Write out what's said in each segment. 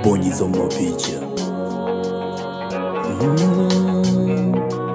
bonyeza mapicha Mm.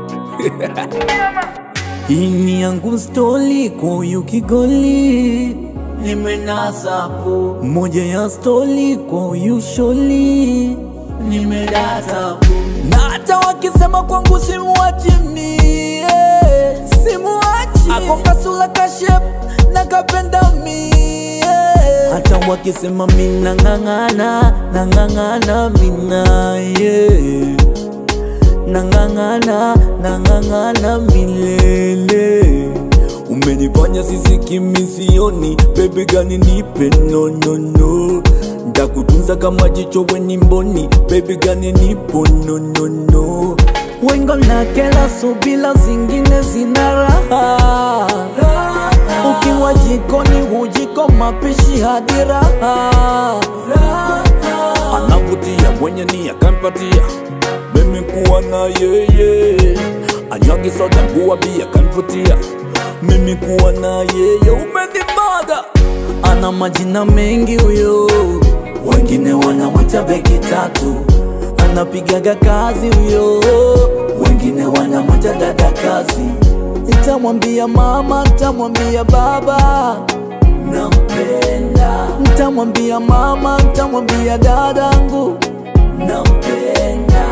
Hii ni yangu stoli kwa huyu kigoli nimenasapo moja ya stoli kwa huyu sholi nimedatapo na hata wakisema kwangu simuachi mie simuachi ako kasula kashep na kapenda mie hata wakisema mina ng'ang'ana nang'ang'ana mina ye nang'ang'ana nang'ang'ana milele umenifanya sisiki misioni bebe gani nipe nonono ndakutunza kama jicho weni mboni bebe gani nipo nonono wengo na kela subila zingine zina raha ukiwa jikoni hujiko mapishi hadi raha anavutia mwenye nia kampatia mimi kuwa na yeye anyagi soda kuwa bia kanvutia mimi kuwa na yeye umenimada ana majina mengi huyo wengine wanamwita beki tatu anapigaga kazi huyo wengine wanamwita dada kazi nitamwambia mama nitamwambia baba nampenda nitamwambia mama nitamwambia dadangu nampenda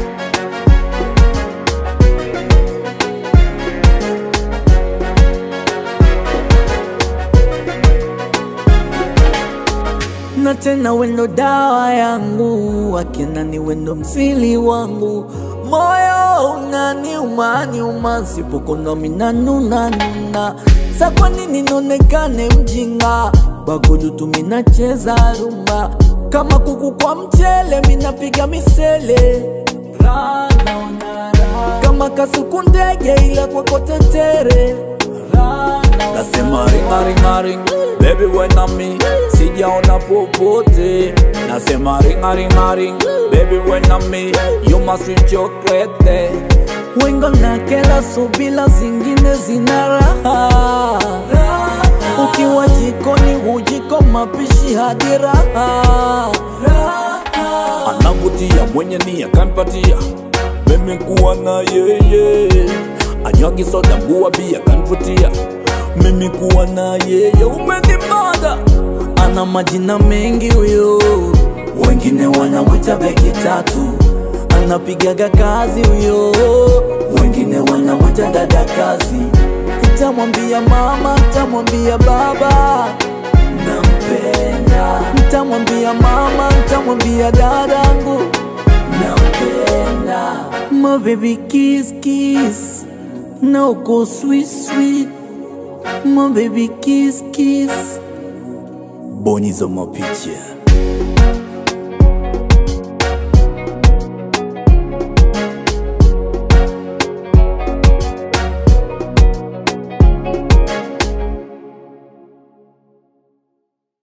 na tena wendo dawa yangu akina ni wendo msili wangu moyo unaniuma niuma sipokona minanunanuna sa kwa nini nionekane mjinga bagudu tu minacheza rumba kama kuku kwa mchele minapiga misele Raha naona raha. kama kasuku ndege ila kwako tetere Raha naona nasema ringaringaring bebi wenami sijaona popote nasema ringaringaring bebi wenami you must sweet chocolate wengo na kela subila zingine zina raha ukiwa jikoni hujiko mapishi hadi raha anavutia mwenye nia kampatia mimi kuwa na yeye anyagi soda kuwa bia kanvutia mimi kuwa na yeye umenimada ana majina mengi huyo wengine wanamwita beki tatu anapigaga kazi huyo wengine wanamwita dada kazi nitamwambia mama nitamwambia baba nampenda nitamwambia mama nitamwambia dadangu nampenda my baby kiss kiss now go sweet sweet my baby kiss kiss bonyeza mapicha